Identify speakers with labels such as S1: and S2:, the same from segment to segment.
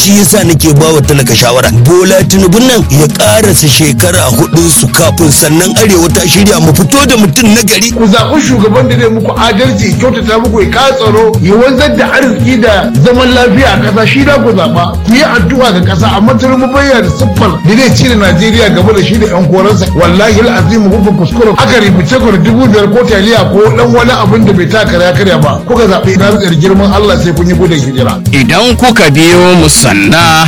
S1: shi yasa nake ba wa talaka shawara bola tinubu nan ya karasa shekara hudu su kafin sannan arewa ta shirya mu fito da mutum na gari
S2: ku zaɓi shugaban da zai muku adalci kyautata muku ya ka tsaro ya wanzar da arziki da zaman lafiya a ƙasa shi da ku zaɓa ku yi addu'a ga ƙasa amma tinubu bayyana siffar da zai cire najeriya gaba da shi da yan koransa wallahi al'azim kuka kuskure aka rubuce ku da dubu biyar ko taliya ko dan wani abin da bai ta karya karya ba kuka zaɓi na ritsar girman allah sai kun yi gudun hijira
S3: Idan kuka biyo mu sanna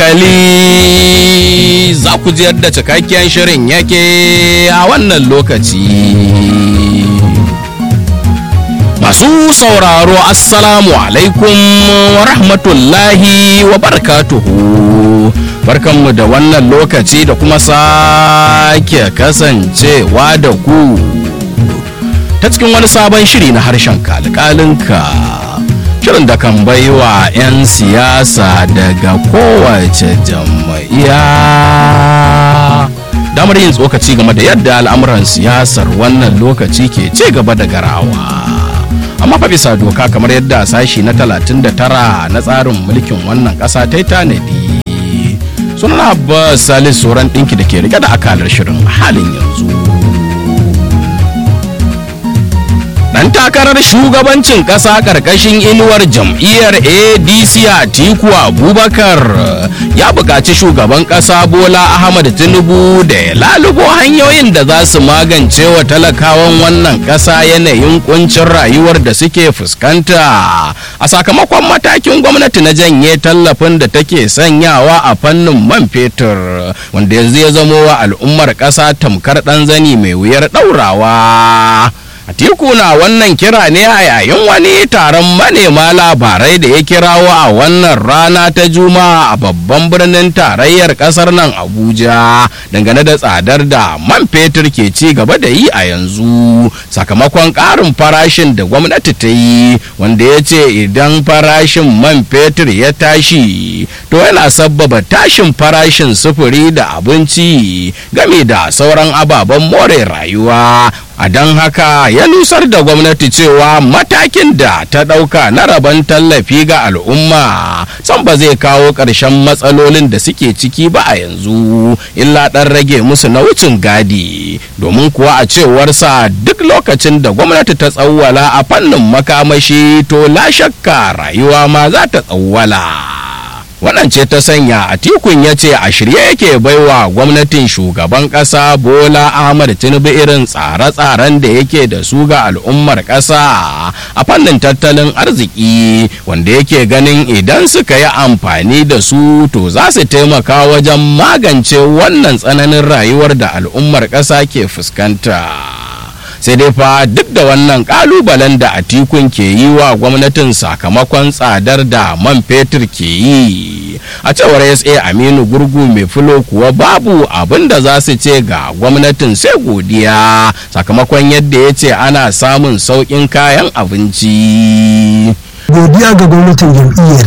S3: hankali za ku ji yadda cikakken shirin yake a wannan lokaci. Masu sauraro Assalamu alaikum wa rahmatullahi wa barakatuhu. Barkanmu da wannan lokaci da kuma sake kasancewa da ku ta cikin wani sabon shiri na harshen kalkalinka. Shirin da kan baiwa 'yan siyasa daga kowace jam'iyya damar yin tsokaci game da yadda al'amuran siyasar wannan lokaci ke ci gaba da garawa. amma fa bisa doka kamar yadda sashi na 39 na tsarin mulkin wannan ƙasa ta yi tanadi sunan abbas salis sauran ɗinki da ke rike da akalar shirin halin yanzu dan takarar shugabancin ƙasa ƙarƙashin inuwar jam'iyyar adc atiku abubakar ya buƙaci shugaban ƙasa bola ahmad tinubu da ya lalubo hanyoyin da za su magance wa talakawan wannan ƙasa yanayin kuncin rayuwar da suke fuskanta a sakamakon matakin gwamnati na janye tallafin da take sanyawa a fannin man fetur wanda yanzu ya zamo wa al'ummar ƙasa tamkar ɗan zani mai wuyar ɗaurawa. Atiku na wannan kira ne a yayin wani taron manema labarai da ya kirawo a wannan rana ta Juma'a a babban birnin tarayyar kasar nan Abuja dangane da tsadar da man fetur ke ci gaba da yi a yanzu sakamakon ƙarin farashin da gwamnati ta yi wanda ya ce idan farashin man fetur ya tashi to yana sabbaba tashin farashin sufuri da abinci game da sauran ababen more rayuwa a don haka ya nusar da gwamnati cewa matakin da ta ɗauka na rabon tallafi ga al'umma san ba zai kawo ƙarshen matsalolin da suke ciki ba a yanzu illa ɗan rage musu na wucin gadi domin kuwa a cewarsa duk lokacin da gwamnati ta tsawwala a fannin makamashi to la shakka rayuwa ma za ta tsawwala. wannan ce ta sanya a tikun ya ce a shirye yake baiwa gwamnatin shugaban kasa bola ahmad tinubu irin tsare-tsaren da yake da su ga al'ummar kasa a fannin tattalin arziki wanda yake ganin idan suka yi amfani da su to za su taimaka wajen magance wannan tsananin rayuwar da al'ummar kasa ke fuskanta. sai dai fa duk da wannan kalubalen da atikun ke yi wa gwamnatin sakamakon tsadar da man fetur ke yi a cewar sa aminu gurgu mai fulo kuwa babu abin da za su ce ga gwamnatin sai godiya sakamakon yadda ya ce ana samun sauƙin kayan abinci
S4: godiya ga gwamnatin jam'iyyar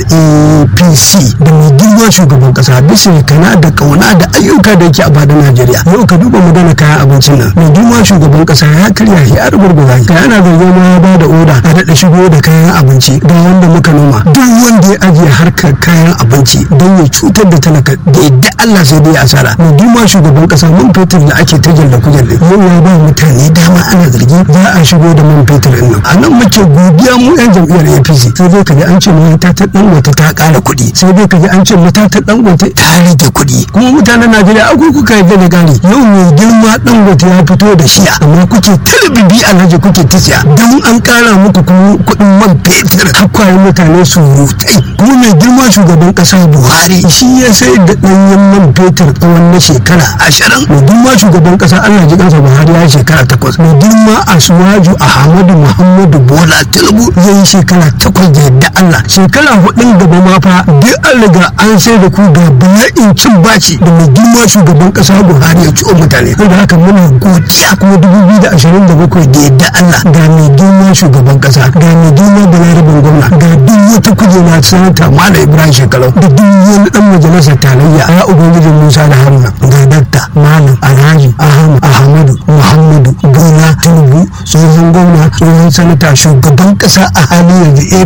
S4: apc da mai girma shugaban kasa bisa kana da kauna da ayyuka da yake a fadin najeriya yau ka duba magana kayan abincin nan mai girma shugaban kasa ya karya ya rugurguza ka yana zargin ma ya ba da oda a daɗa shigo da kayan abinci don wanda muka noma duk wanda ya ajiye harkar kayan abinci don ya cutar da talaka da yadda allah sai dai asara mai girma shugaban kasa man fetur da ake ta jalle kujalle yau ya ba mutane dama ana zargi za a shigo da man fetur ɗin nan a nan muke godiya mu yan jam'iyyar apc sai dai kaji an ce mata ta dangote ta kara kuɗi sai dai kaji an ce mata ta dangote ta rage kuɗi kuma mutanen najeriya akwai kuka yarda da gari yau mai girma dangote ya fito da shiya amma kuke talibibi alhaji kuke ta siya don an kara muku kuɗin man fetur hakwayen mutane su rutai kuma mai girma shugaban ƙasa buhari shi ya sai da ɗanyen man fetur tsawon na shekara ashirin mai girma shugaban ƙasa allah ji kansa buhari ya shekara takwas mai girma asuwaju ahmadu muhammadu bola tinubu ya yi shekara takwas da yadda Allah shekara hudun gaba ma fa duk an riga an sai da ku ga bala'in cin baci da mai girma shugaban kasa Buhari ya ciwo mutane da haka muna godiya kuma dubu biyu da ashirin da bakwai da yadda Allah ga mai girma shugaban kasa ga mai girma balarabin gwamna ga duk wata kujera sanata Malam Ibrahim Shekalau da duk wani dan majalisar tarayya a ubangijin Musa da Haruna ga dakta Malam Alhaji Ahmad Ahmadu Muhammadu Bola Tinubu tsohon gwamna tsohon sanata shugaban kasa a halin yanzu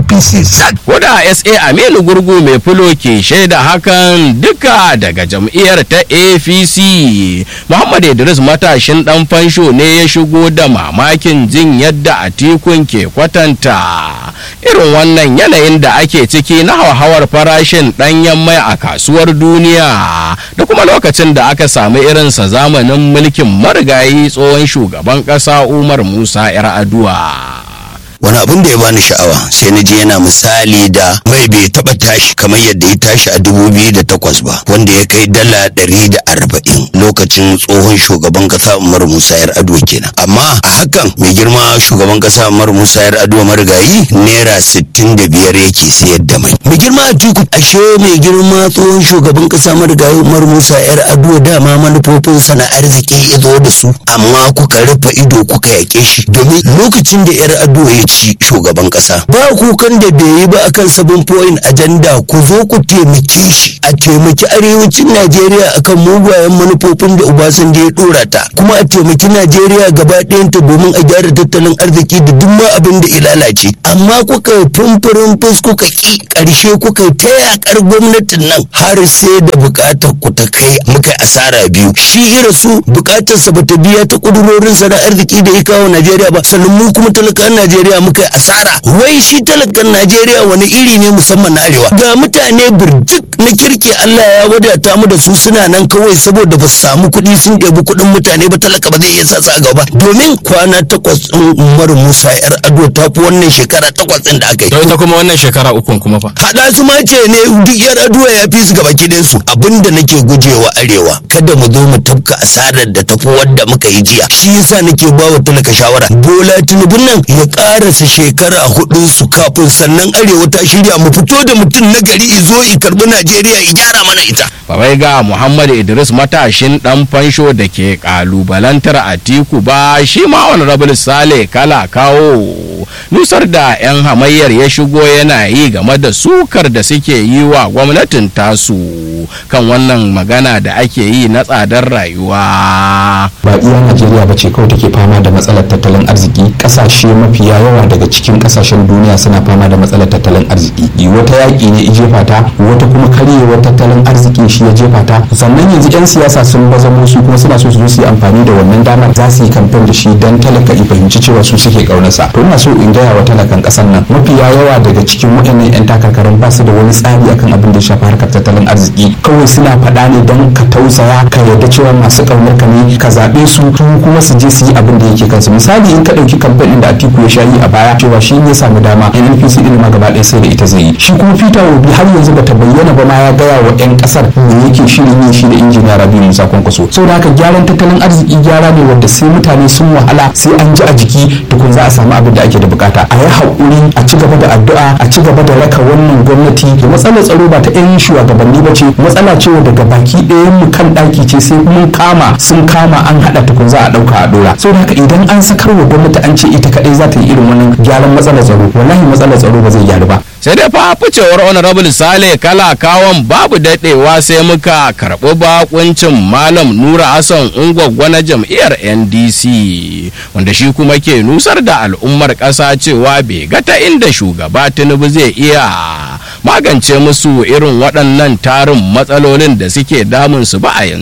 S4: apc sak
S3: Koda SA Aminu Gurgu mai fulo ke shaida hakan duka daga jam'iyyar ta APC. Muhammad Idris matashin dan fansho ne ya shigo da mamakin jin yadda Atikun ke kwatanta. Irin wannan yanayin da ake ciki na hauhawar farashin ɗanyen mai a kasuwar duniya da kuma lokacin da aka samu irinsa zamanin mulkin marigayi tsohon shugaban ƙasa Umar Musa 'yar Aduwa.
S1: wani abin da ya bani sha'awa sai na je yana misali da mai bai taba tashi kamar yadda ya tashi a dubu biyu da takwas ba wanda ya kai dala ɗari da arba'in lokacin tsohon shugaban kasa umar musa yar ado kenan amma a hakan mai girma shugaban kasa umar musa yar ado marigayi naira sittin da biyar yake sayar da mai mai girma a tiku ashe mai girma tsohon shugaban kasa marigayi umar musa yar ado dama manufofinsa na arziki ya zo da su amma kuka rufe ido kuka yake shi domin lokacin da yar ado ya ci shugaban kasa ba kukan da bai yi ba akan sabon point agenda ku zo ku taimake shi a taimaki arewacin najeriya akan mugayen manufofin da obasanjo ya dora ta kuma a taimaki najeriya gaba ɗayanta domin a gyara tattalin arziki da duk ma abin da ya lalace amma kuka yi fumfurin fus kuka ki ƙarshe kuka yi ta yakar gwamnatin nan har sai da buƙatar ku ta kai muka asara biyu shi ira su buƙatarsa bata biya ta ƙudurorinsa na arziki da ya kawo najeriya ba sannan mu kuma talakan najeriya muka yi asara wai shi talakan najeriya wani iri ne musamman na arewa ga mutane birjik na kirki allah ya wadata mu da su suna nan kawai saboda ba su samu kuɗi sun ɗebi kuɗin mutane ba talaka ba zai iya sa su a gaba domin kwana takwas ɗin umar musa yar ado ta fi wannan shekara takwas ɗin da aka yi
S3: To ita kuma wannan shekara ukun kuma fa.
S1: haɗa su ma ce ne duk yar aduwa ya fi su gaba su abinda nake gujewa arewa kada mu zo mu tafka asarar da tafi wadda muka yi jiya shi yasa nake ba wa talaka shawara bola tinubun nan ya karasa shekara hudun su kafin sannan arewa ta shirya mu fito da mutum na gari izo i karbi najeriya i gyara mana ita
S3: Babai ga Muhammad Idris matashin dan fansho da ke kalubalantar Atiku ba shi ma honorable Sale kala kawo nusar da 'yan hamayyar ya shigo yana yi game da sukar da suke yi wa gwamnatin tasu kan wannan magana da ake yi na tsadar rayuwa.
S5: ba iya najeriya ba ce kawai take fama da matsalar tattalin arziki kasashe mafiya yawa daga cikin kasashen duniya suna fama da matsalar tattalin arziki wata yaƙi ne i jefa ta wata kuma karyewar tattalin arziki shi ya jefa ta sannan yanzu 'yan siyasa sun bazamo su kuma suna so su zo su yi amfani da wannan damar za su yi kamfen da shi don talaka i fahimci cewa su suke kaunarsa to ina so in gaya wa talakan ƙasar nan mafiya yawa daga cikin waɗannan 'yan takarkarin ba su da wani tsari akan abin da ya shafi harkar tattalin arziki kawai suna faɗa ne don ka tausaya ka yarda cewa masu ƙaunar ka ne ka zaɓe su tun kuma su je su yi abin da yake kansu misali in ka ɗauki kamfanin da Atiku ya sha yi a baya cewa shi ne samu dama NNPC din ma gaba ɗaya sai da ita zai yi shi kuma Peter Obi har yanzu bata bayyana ba ma ya gaya wa 'yan ƙasar me yake shirin yin shi da injiniya Rabi Musa Kwankwaso saboda haka gyaran tattalin arziki gyara ne wanda sai mutane sun wahala sai an ji a jiki tukun za a samu abin da ake da bukata a yi haƙuri a ci gaba da addu'a a ci gaba da raka wannan gwamnati da matsalar tsaro ba ta 'yan shugabanni ba ce matsala ce daga baki ɗayan mu kan ɗaki ce sai mun kama sun kama an haɗa tukun za a ɗauka a ɗora saboda haka idan an sakar wa gwamnati an ce ita kaɗai za ta yi irin wannan gyaran matsalar tsaro wallahi matsalar tsaro ba zai gyaru ba
S3: sai dai fa ficewar honorable sale kala kawon babu daɗewa sai muka karɓi bakuncin malam nura hassan ungwaggwa na jam'iyyar ndc wanda shi kuma ke nusar da al'ummar ƙasa cewa bai ga ta inda shugaba tinubu zai iya magance musu irin waɗannan tarin matsalolin da suke damunsu ba a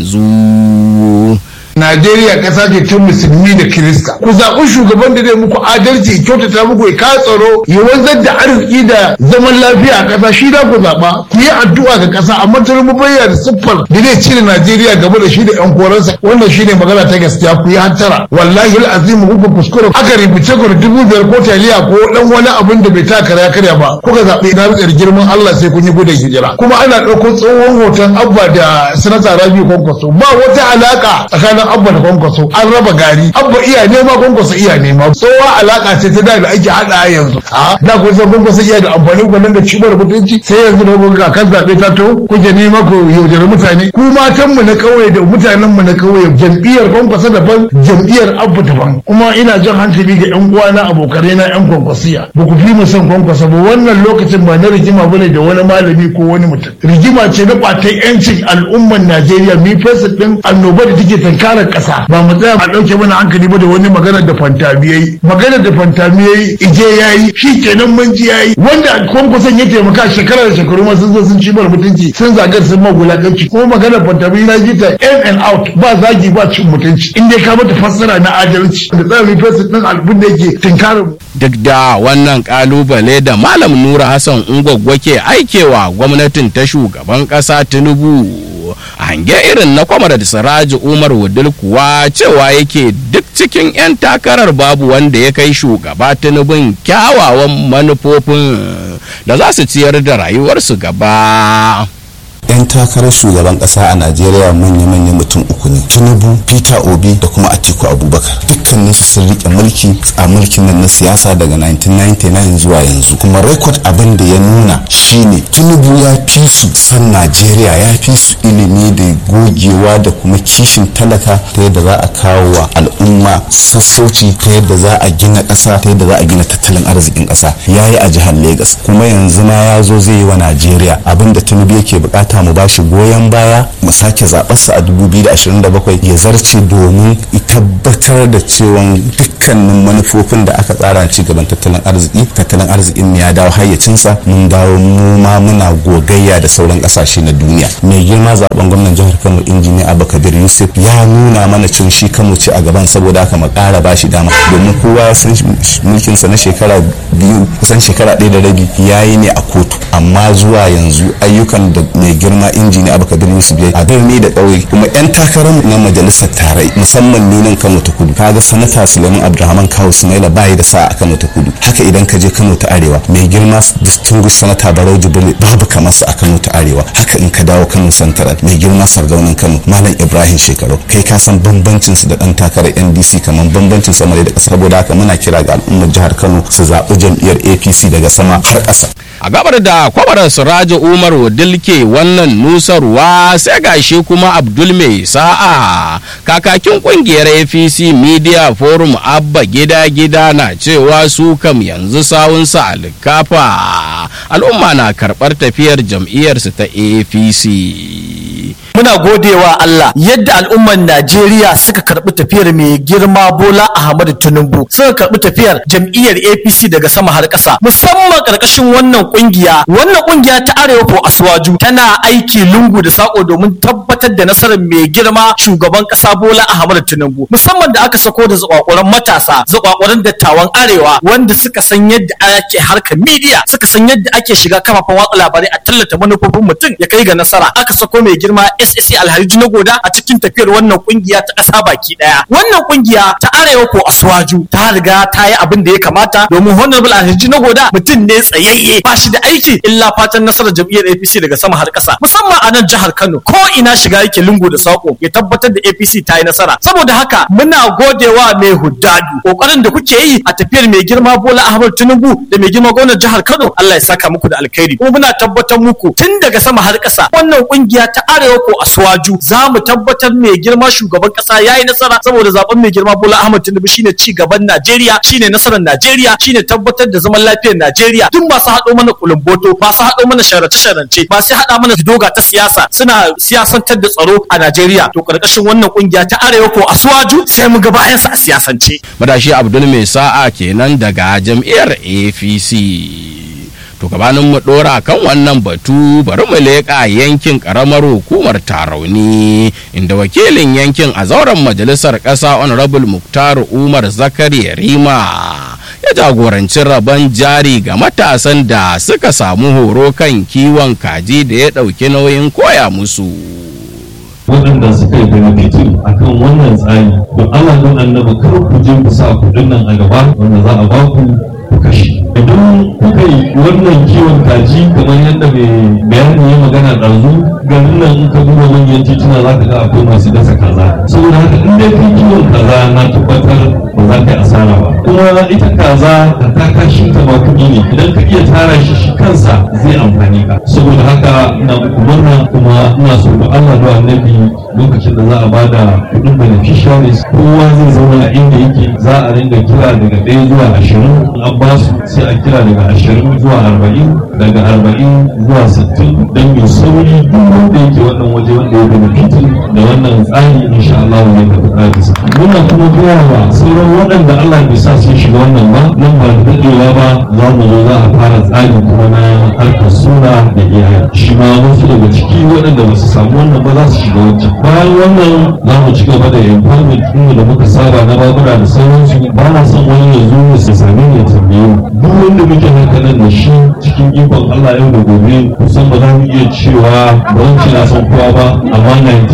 S3: yanzu
S2: Najeriya ƙasa ce ta musulmi da Kirista. Ku zaɓi shugaban da zai muku adalci, ya kyautata muku ya ka tsaro, ya wanzar da arziki da zaman lafiya a ƙasa shi da ku zaɓa. Ku yi addu'a ga ƙasa amma ta rubu bayyana siffar da zai cire Najeriya gaba da shi da ƴan koransa. Wannan shi ne magana ta gaskiya ku yi hantara. Wallahi al'azimu kuka kuskure aka rubuce ku da dubu biyar ko taliya ko ɗan wani abin da bai ta karya karya ba. Kuka zaɓi na rutsar girman Allah sai kun yi gudun hijira. Kuma ana ɗauko tsohon hoton Abba da Sanata Rabi Kwankwaso. Ba wata alaƙa tsakanin abba da kwankwaso an raba gari abba iya nema kwankwaso iya nema tsowa alaka ce ta da da ake hada yanzu a da kun san kwankwaso iya da amfani ku nan da cibar mutunci sai yanzu da kuka kan zabe ta to kuke nema ku yaudare mutane ku matan mu na kauye da mutanen mu na kauye jam'iyyar kwankwaso daban jam'iyyar abba daban kuma ina jan hankali ga yan uwana abokanai na yan kwankwasiya ba ku fi mu son kwankwaso ba wannan lokacin ba na rigima bane da wani malami ko wani mutum rigima ce na kwatan yancin al'umman Najeriya mi fesa din annoba da take tanka gyara ƙasa ba mu tsaya a ɗauke mana hankali ba da wani magana da fantamiyai magana da fantamiyai ije yayi shi kenan mun ji yayi wanda kwankwason ya taimaka shekara da shekaru ma sun zo sun ci mara mutunci sun zagar sun magulaganci kuma magana fantamiyai na ji ta in and out ba zagi ba cin mutunci in dai ka mata fassara na adalci da tsarin fesin ɗin albun da yake tinkarin mu.
S3: duk da wannan kalubale da malam nura hassan ungwaggwa ke aikewa gwamnatin ta shugaban kasa tinubu a hange irin na kwamar da siraji umar wudil kuwa cewa yake duk cikin 'yan takarar babu wanda ya kai shugaba tinubun kyawawan manufofin da za su ciyar da rayuwarsu gaba
S6: 'yan takarar shugaban kasa a najeriya manya-manya mutum uku ne tinubu peter obi da kuma atiku abubakar dukkanin su sun rike mulki a mulkin nan na siyasa daga 1999 zuwa yanzu kuma rekod abin da ya nuna shine tinubu ya fi su san najeriya ya fi su ilimi da gogewa da kuma kishin talaka ta yadda za a kawo wa al'umma sassauci ta yadda za a gina ƙasa ta yadda za a gina tattalin arzikin ƙasa ya yi a jihar Legas kuma yanzu ma ya zo zai yi wa najeriya abin da tinubu yake bukata mu bashi goyon baya mu sake zaɓarsa a 2027 ya zarce domin tabbatar da cewa dukkanin manufofin da aka tsara ci gaban tattalin arziki tattalin arzikin ya dawo hayyacinsa mun dawo mu ma muna gogayya da sauran kasashe na duniya mai girma zaben gwamnan jihar kano injiniya abubakar yusuf ya nuna mana cin shi kano ce a gaban saboda haka mu ƙara bashi dama domin kowa ya san mulkinsa na shekara biyu kusan shekara ɗaya da rabi ya yi ne a kotu amma zuwa yanzu ayyukan da mai girma injiniya abubakar yusuf ya a birni da ƙauye kuma 'yan takarar na majalisar tarai musamman nunan kano ta kudu kaga sanata suleiman abdulrahman kawo sumaila bayi da sa a kano ta kudu haka idan ka je kano ta arewa mai girma distinguished sanata barau jibril babu kamar su a kano ta arewa haka in ka dawo kano santaral mai girma sardaunan kano malam ibrahim shekaru kai ka san bambancin su da dan takarar ndc kamar bambancin sama da ƙasa saboda haka muna kira ga al'ummar jihar kano su zaɓi jam'iyyar apc daga sama har ƙasa
S3: a gabar da kwabarar siraji umar dilke wannan nusarwa sai gashi kuma abdul mai sa'a kakakin kungiyar apc media forum abba gida gida na cewa su kam yanzu sawunsa alkafa al'umma na karɓar tafiyar jam'iyyarsu ta apc
S7: muna godewa Allah yadda al'umman Najeriya suka karbi tafiyar mai girma Bola Ahmadu Tinubu suka karbi tafiyar jam'iyyar APC daga sama har ƙasa musamman karkashin wannan kungiya wannan kungiya ta Arewa ko Aswaju tana aiki lungu da sako domin tabbatar da nasarar mai girma shugaban ƙasa Bola Ahmadu Tinubu musamman da aka sako da zakwakuran matasa zakwakuran dattawan Arewa wanda suka san yadda ake harkar media suka san yadda ake shiga kafafen watsa labarai a tallata manufofin mutum ya kai ga nasara aka sako mai girma SSC Alhaji na Goda a cikin tafiyar wannan kungiya ta ƙasa baki ɗaya. Wannan kungiya ta Arewa ko Aswaju ta riga ta yi abin da ya kamata domin Honorable Alhaji na Goda mutum ne tsayayye ba shi da aiki illa fatan nasarar jam'iyyar APC daga sama har ƙasa musamman a nan jihar Kano ko ina shiga yake lungu da sako ya tabbatar da APC ta yi nasara saboda haka muna godewa mai huddadu kokarin da kuke yi a tafiyar mai girma Bola Ahmed Tinubu da mai girma gwamnan jihar Kano Allah ya saka muku da alkhairi kuma muna tabbatar muku tun daga sama har ƙasa wannan kungiya ta Arewa ko Aswaju za mu tabbatar mai girma shugaban kasa ya yi nasara saboda zaben mai girma Bola Ahmed Tinubu shine ci gaban Najeriya shine nasarar Najeriya shine tabbatar da zaman lafiyar Najeriya duk masu haɗo mana kulumboto masu haɗo mana sharace-sharance masu haɗa mana doga ta siyasa suna siyasantar da tsaro a Najeriya to karkashin wannan kungiya ta Arewa ko Aswaju sai mu ga bayan sa a siyasance
S3: madashi Abdul mai sa'a kenan daga jam'iyyar APC to gabanin mu dora kan wannan batu bari mu leƙa yankin karamar hukumar tarauni inda wakilin yankin a zauren majalisar ƙasa honorable muktar umar zakari rima ya jagoranci rabon jari ga matasan da suka samu horo kan kiwon kaji da ya ɗauki nauyin koya musu
S8: waɗanda suka yi benefitin a kan wannan tsari don Allah don annabi kar ku je ku sa kuɗin nan a gaba wanda za a ba ku ku kashe idan kuka yi wannan kiwon kaji kamar yadda mai bayani ya magana ɗazu garin nan in ka duba manyan tituna za ka ga akwai masu dasa kaza saboda haka in dai kai kiwon kaza na tabbatar ba za ka yi asara ba kuma ita kaza da ta kashin ta ma kuɗi ne idan ka iya tara shi shi kansa zai amfani ka saboda haka ina muku murna kuma ina so da Allah da annabi lokacin lokacin da za a ba da kuɗin beneficiaries kowa zai zauna a inda yake za a ringa kira daga ɗaya zuwa ashirin an ba su sai a kira daga ashirin zuwa arba'in daga arba'in zuwa sittin don mai sauri duk wanda yake wannan waje wanda ya benefitin da wannan tsari insha Allah zai tafi ƙarfisa muna kuma gaya wa sauran waɗanda Allah bai sa sun shiga wannan ba nan ba da daɗewa ba za mu zo za a fara tsari kuma na harkar suna da iyaye shi ma wasu daga ciki waɗanda ba su samu wannan ba za su shiga wancan bayan wannan za mu ci gaba da empowerment ɗin da muka saba na babura da sauransu ba na son wani ya zo ya su same ni ya tambaye mu duk wanda muke haka nan da shi cikin ikon Allah yau da gobe kusan ba za mu iya cewa ba zan ce na san kowa ba amma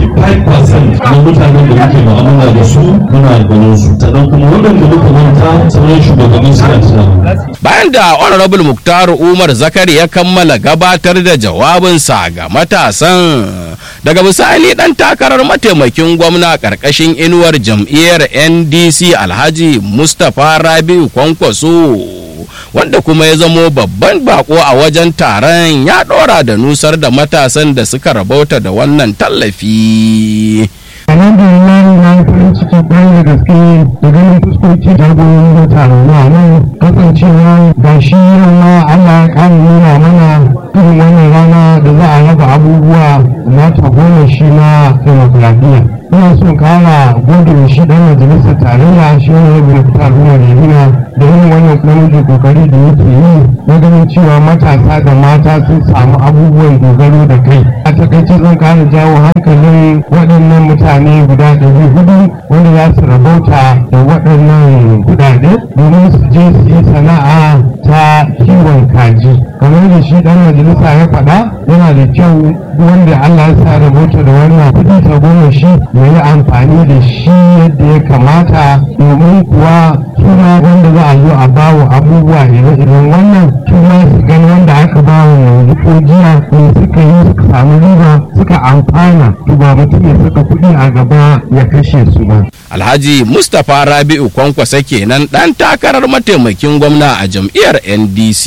S8: 95% na mutanen da muke mu'amala da su muna ganin su sannan kuma waɗanda muka manta sauran shugabanni suna tunawa
S3: bayan da honorable muktar umar zakari ya kammala gabatar da jawabinsa ga matasan daga bisani dan takarar mataimakin gwamna karkashin inuwar jam'iyyar ndc alhaji mustapha rabiu kwankwaso wanda kuma ya zamo babban bako a wajen taron ya ɗora da nusar da matasan da suka rabauta da wannan tallafi.
S9: alhamdulillah na yi farin ciki kwarai da gaske da ganin fuskoki jagororin da taron na nan kasancewa ba shi yau ma Allah ya kara nuna mana irin wannan rana da za a raba abubuwa na tagomashi na demokradiyya ina son kara gode wa shi dan majalisar tarayya shi ne ya fitar ruwa da yana da yin wannan namiji kokari da yake yi na ganin cewa matasa da mata sun samu abubuwan dogaro da kai a takaice zan kara jawo hankalin waɗannan mutane guda ɗari hudu wanda za su rabauta da waɗannan kuɗaɗe domin su je su yi sana'a ta kiwon kaji kamar da shi ɗan majalisa ya faɗa yana da kyau wanda Allah ya sa rabauta da wannan kuɗi ta goma shi ya yi amfani da shi yadda ya kamata domin kuwa suna wanda za a zo a bawa abubuwa ire-iren wannan suna su gani wanda aka bawa yanzu ko jiya ne suka yi suka samu riba suka amfana to ba mutum ya saka kuɗi a gaba ya kashe su ba.
S3: alhaji mustapha rabi'u kwankwasa kenan dan takarar mataimakin gwamna a jam'iyyar ndc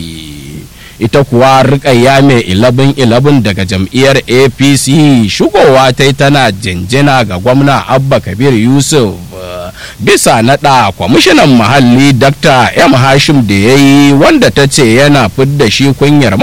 S3: ita kuwa rikayya mai ilabin ilabin daga jam'iyyar apc shigowa ta yi tana jinjina ga gwamna abba kabir yusuf bisa naɗa kwamishinan muhalli dr m hashim da ya yi wanda ta ce yana fidda shi kunyar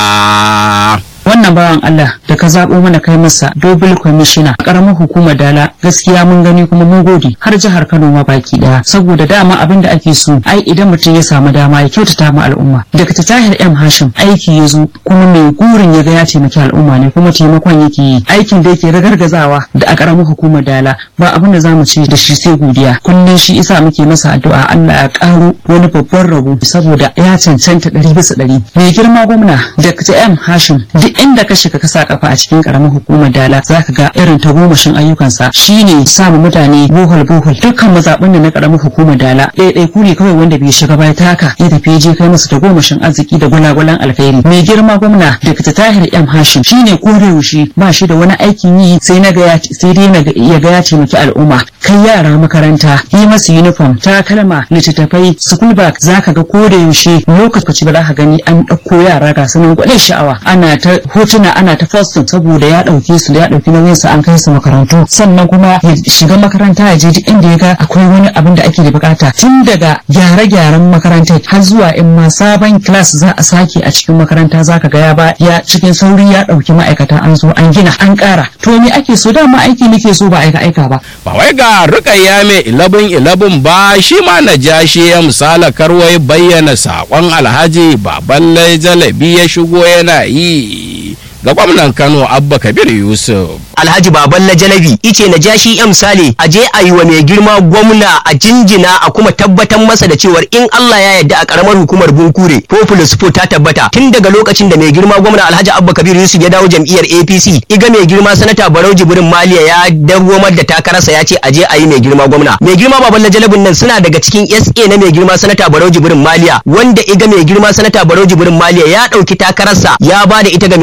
S3: maraɗa.
S10: wannan bawan Allah da ka zaɓo mana kai masa dobul kwamishina a ƙaramar hukumar dala gaskiya mun gani kuma mun gode har jihar Kano ma baki ɗaya saboda dama abin da ake so ai idan mutum ya samu dama ya kyautata ma al'umma daga ta tahir M Hashim aiki ya zo kuma mai gurin ya ga ya taimaki al'umma ne kuma taimakon yake yi aikin da yake ragargazawa da a ƙaramar hukumar dala ba abin da za mu ce da shi sai godiya kullum shi isa muke masa addu'a Allah ya ƙaro wani babban rabo saboda ya cancanta ɗari bisa ɗari mai girma gwamna Dr. M Hashim duk inda ka shiga ka sa kafa a cikin karamar hukumar dala zaka ga irin tagomashin ayyukansa shine samu mutane bohol bohol dukkan mazaɓin da na karamar hukumar dala ɗaiɗai ku ne kawai wanda bai shiga bai taka ya tafi je kai musu tagomashin arziki da gwalagwalan alkhairi mai girma gwamna Dr. Tahir M Hashim shine kodayaushe ba shi da wani aikin yi sai na ga sai dai na ya ga ya taimaki al'umma kai yara makaranta yi masu uniform takalma littattafai school bag zaka ga kodayaushe lokaci ba za ka gani an ɗauko yara ga sunan gwanin sha'awa ana ta hotuna ana ta posting saboda ya ɗauke su da ya ɗauki nauyin su an kai su makarantu sannan kuma ya shiga makaranta ya je duk inda ya ga akwai wani abin da ake da bukata tun daga gyare-gyaren makarantar har zuwa in ma sabon class za a sake a cikin makaranta zaka ga ya ba ya cikin sauri ya ɗauki ma'aikata an zo an gina an ƙara to me ake so dama aiki nake so ba aika aika ba
S3: ba wai ga rukayya mai ilabin ilabin ba shi ma na ja shi ya misala karwai bayyana saƙon alhaji baballe jalabi ya shigo yana yi ga gwamnan Kano Abba Kabir Yusuf.
S11: Alhaji Baballa Jalabi ice na ja shi misali a je a yi wa mai girma gwamna a jinjina a kuma tabbatar masa da cewar in Allah ya yarda a karamar hukumar Bunkure Popular Support ta tabbata tun daga lokacin da mai girma gwamna Alhaji Abba Kabir Yusuf ya dawo jam'iyyar APC iga mai girma sanata Barau Jibrin Maliya ya dawomar da takararsa ya ce a je a yi mai girma gwamna. Mai girma Baballa Jalabin nan suna daga cikin SA na mai girma sanata Barau Jibrin Maliya wanda iga mai girma sanata Barau Jibrin Maliya ya dauki takararsa ya ba da ita ga mai girma gwamna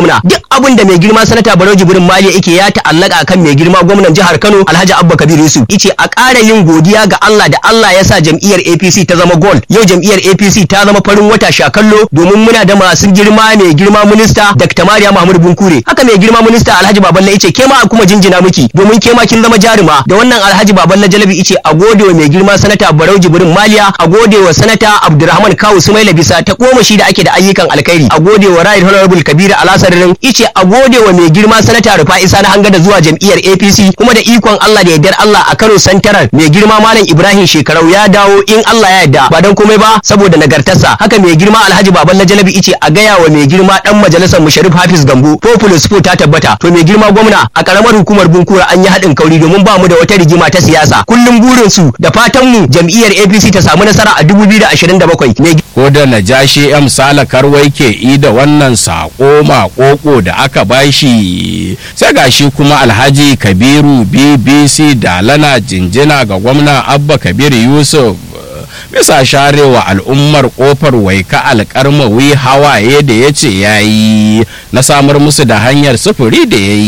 S11: gwamna duk abin da mai girma sanata Barau Jibrin Mali yake ya ta'allaka kan mai girma gwamnan jihar Kano Alhaji Abba Kabir Yusuf yace a ƙara yin godiya ga Allah da Allah ya sa jam'iyyar APC ta zama gold yau jam'iyyar APC ta zama farin wata shakallo domin muna da masu girma mai girma minista Dr. Mariya Mahmud Bunkure haka mai girma minista Alhaji Baballe yace ke ma kuma jinjina miki domin ke ma kin zama jaruma da wannan Alhaji Baballe Jalabi yace a gode wa mai girma sanata Barau Jibrin Maliya a gode wa sanata Abdulrahman Kawu Sumaila bisa ta koma shi da ake da ayyukan alkhairi a gode wa Right Honorable Kabiru Alasarin yace a gode wa mai girma sanata Rufa'i Sani Hanga da zuwa jam'iyyar APC kuma da ikon Allah da yardar Allah a Kano Santaral mai girma Malam Ibrahim Shekarau ya dawo in Allah ya yarda ba dan komai ba saboda nagartarsa haka mai girma Alhaji Baballe Jalabi yace a gaya wa mai girma dan majalisar Musharif Hafiz Gambo Populous Fo ta tabbata to mai girma gwamna a karamar hukumar Bunkura an yi haɗin kauri domin ba mu da wata rigima ta siyasa kullum burin su da fatan mu jam'iyyar APC ta samu nasara a 2027 mai
S3: ko da najashi M Sala Karwai ke i da wannan sako makoko da aka bashi sai gashi kuma Alhaji Kabiru BBC da lana jinjina ga gwamna Abba Kabir Yusuf bisa sharewa al'ummar kofar waika alkarmawi hawaye da ya ce ya yi na samar musu da hanyar sufuri da ya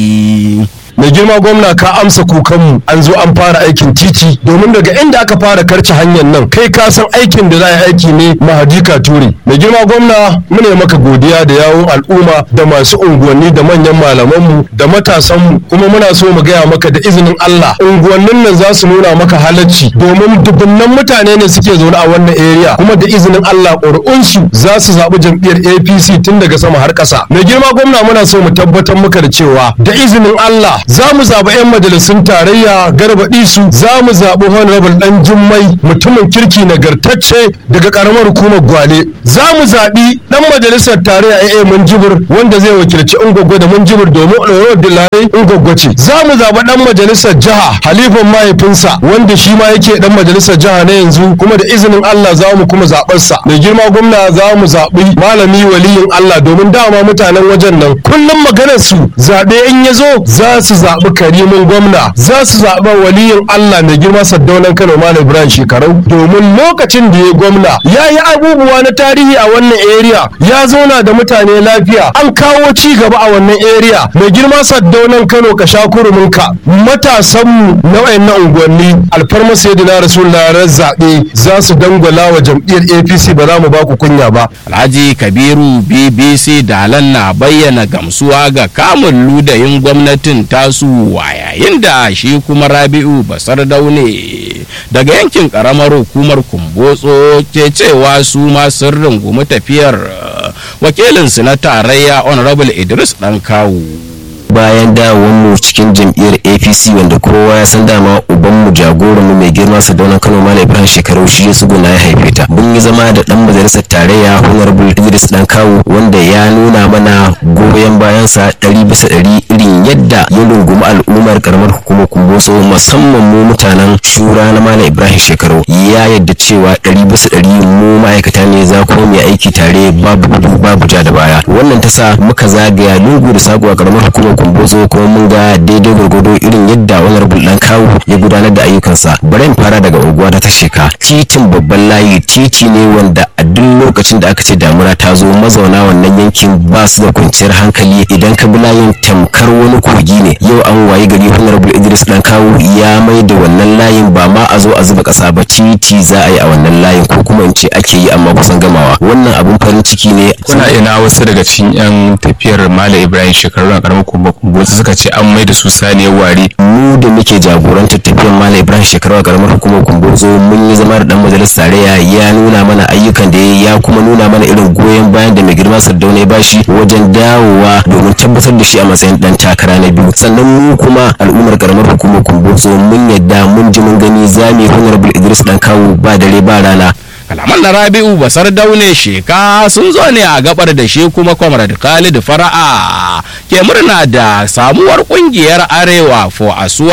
S3: yi
S12: mai girma gwamna ka amsa kukanmu an zo an fara aikin titi domin daga inda aka fara karce hanyar nan kai ka san aikin da za a yi aiki ne mahadika ture mai girma gwamna mune maka godiya da yawon al'umma da masu unguwanni da manyan malamanmu da matasanmu kuma muna so mu gaya maka da izinin Allah unguwannin nan za su nuna maka halacci domin dubunnan mutane ne suke zaune a wannan area kuma da izinin Allah ƙuri'unsu za su zaɓi jam'iyyar APC tun daga sama har ƙasa mai girma gwamna muna so mu tabbatar maka da cewa da izinin Allah za mu zaɓi 'yan majalisun tarayya garbaɗi su za mu zaɓi honorable ɗan jummai mutumin kirki nagartacce daga ƙaramar hukumar gwale za mu zaɓi ɗan majalisar tarayya AA Munjibir wanda zai wakilci Ungwaggo da Munjibir domin ɗorawar Dilare Ungwaggo ce za mu zaɓi ɗan majalisar jiha halifan mahaifinsa wanda shi ma yake ɗan majalisar jiha na yanzu kuma da izinin Allah za mu kuma zaɓarsa mai girma gwamna za mu zaɓi malami waliyin Allah domin dama mutanen wajen nan kullum maganar su zaɓe in ya zo za su zaɓi karimin gwamna za su zaɓi waliyin Allah mai girma Saddaunan Kano Malam Ibrahim Shekarau domin lokacin da ya gwamna ya yi abubuwa na tarihi a wannan area ya zauna da mutane lafiya an kawo ci gaba a wannan area mai girma Saddaunan Kano ka sha kuruminka matasanmu na wayannan unguwanni alfarma sayyidina Rasulullah ran zaɓe za su dangwala wa jam'iyyar APC ba za mu ba ku kunya ba
S3: Alhaji Kabiru BBC Dalan na bayyana gamsuwa ga kamun ludayin gwamnatin tasu wa yayin da shi kuma Rabi'u Basar Daune daga yankin karamar hukumar Kumbotso ke cewa su ma sun rungumi tafiyar wakilinsu na tarayya Honorable Idris Dankawu.
S13: bayan mu cikin jam'iyyar apc wanda kowa ya san dama ubanmu jagoranmu mai girma sadauna kano malam ibrahim shekaru shi ya suguna ya haife ta mun yi zama da dan majalisar tarayya honorable idris dan kawu wanda ya nuna mana goyon bayansa ɗari bisa ɗari irin yadda ya rungumi al'ummar karamar hukumar kumboso musamman mu mutanen shura na malam ibrahim shekaru ya yadda cewa ɗari bisa ɗari mu ma'aikata ne za kuma mu aiki tare babu gudu babu ja da baya wannan ta sa muka zagaya lungu da sako a karamar hukumar kumbozo kuma mun ga daidai gwargwado irin yadda honorable dan kawu ya gudanar da ayyukansa bari in fara daga unguwa ta sheka titin babban layi titi ne wanda a duk lokacin da aka ce damuna ta zo mazauna wannan yankin ba su da kwanciyar hankali idan ka bi layin tamkar wani kogi ne yau an wayi gari honorable idris dan kawu ya mai da wannan layin ba ma a zo a zuba kasa ba titi za a yi a wannan layin ko kuma in ce ake yi amma kusan gamawa wannan abun farin ciki ne
S5: kuna ina wasu daga cikin yan tafiyar malam ibrahim shekaru a karamar kuma wasu suka ce an mai da su saniyar ware
S13: mu da muke jagorantar tafiyar malam ibrahim shekaru a karamar hukumar kumbozo mun yi zama da dan majalisar tarayya ya nuna mana ayyukan da ya ya kuma nuna mana irin goyon bayan da mai girma sardauna ya bashi wajen dawowa domin tabbatar da shi a matsayin dan takara na biyu sannan mu kuma al'ummar karamar hukumar kumbozo mun yadda mun ji mun gani zami honorable idris dan kawo ba dare ba rana
S3: kalaman na rabi'u basar daune sheka sun zo ne a gabar da shi kuma comrade khalid fara'a ke murna da samuwar kungiyar arewa for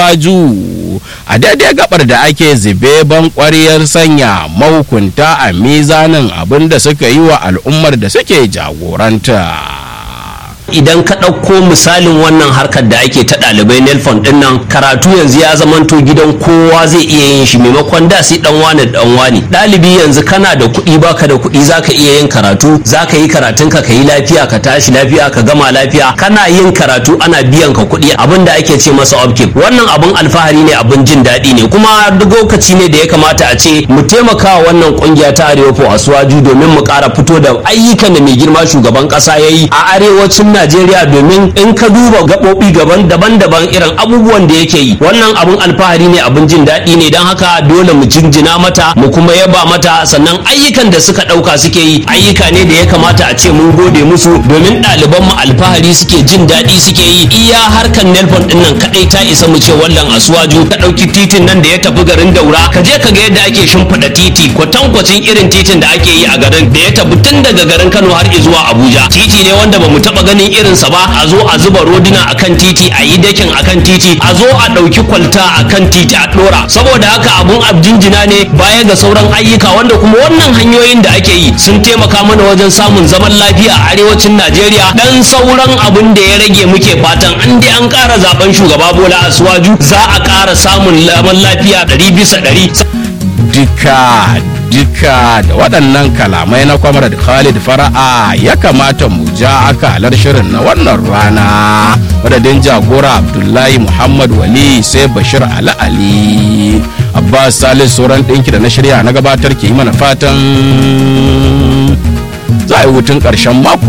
S3: asuwaju a daidai gabar da ake zube ban kwariyar sanya mahukunta a mizanin abin da suka yi wa al'ummar da suke jagoranta
S14: idan ka ɗauko misalin wannan harkar da ake ta ɗalibai nelfon ɗin nan karatu yanzu ya zamanto gidan kowa zai iya yin shi maimakon da sai dan wani dan wani ɗalibi yanzu kana da kuɗi baka da kuɗi zaka iya yin karatu zaka yi karatun ka yi lafiya ka tashi lafiya ka gama lafiya kana yin karatu ana biyan ka kuɗi abin da ake ce masa upkeep wannan abun alfahari ne abun jin daɗi ne kuma duk lokaci ne da ya kamata a ce mu taimaka wa wannan kungiya ta arewa for asuwaju domin mu ƙara fito da ayyukan da mai girma shugaban ƙasa ya yi a arewacin najeriya domin in ka duba gaɓoɓi gaban daban-daban irin abubuwan da yake yi wannan abun alfahari ne abun jin daɗi ne don haka dole mu jinjina mata mu kuma yaba mata sannan ayyukan da suka ɗauka suke yi ayyuka ne da ya kamata a ce mun gode musu domin ɗaliban mu alfahari suke jin daɗi suke yi iya harkar nelfon ɗin nan kaɗai ta isa mu ce wallan asuwaju ka ɗauki titin nan da ya tafi garin daura ka je ka ga yadda ake shimfiɗa titi kwatankwacin irin titin da ake yi a garin da ya tafi tun daga garin kano har zuwa abuja titi ne wanda ba mu taɓa ganin irinsa ba a zo a zuba roduna akan titi a yi dakin akan titi a zo a ɗauki kwalta akan titi a ɗora saboda haka abun abjinjina ne baya ga sauran ayyuka wanda kuma wannan hanyoyin da ake yi sun taimaka mana wajen samun zaman lafiya a arewacin najeriya dan sauran abun da ya rage muke fatan an dai an ƙara zaben shugaba bola asuwaju za a ƙara samun zaman lafiya ɗari bisa ɗari
S3: duka duka da waɗannan kalamai na kwamar khalid fara'a ya kamata mu ja akalar shirin na wannan rana madadin jagora abdullahi muhammad wali sai bashir ali ali abbas salis sauran ɗinki da na shirya na gabatar ke yi mana fatan za a yi hutun ƙarshen mako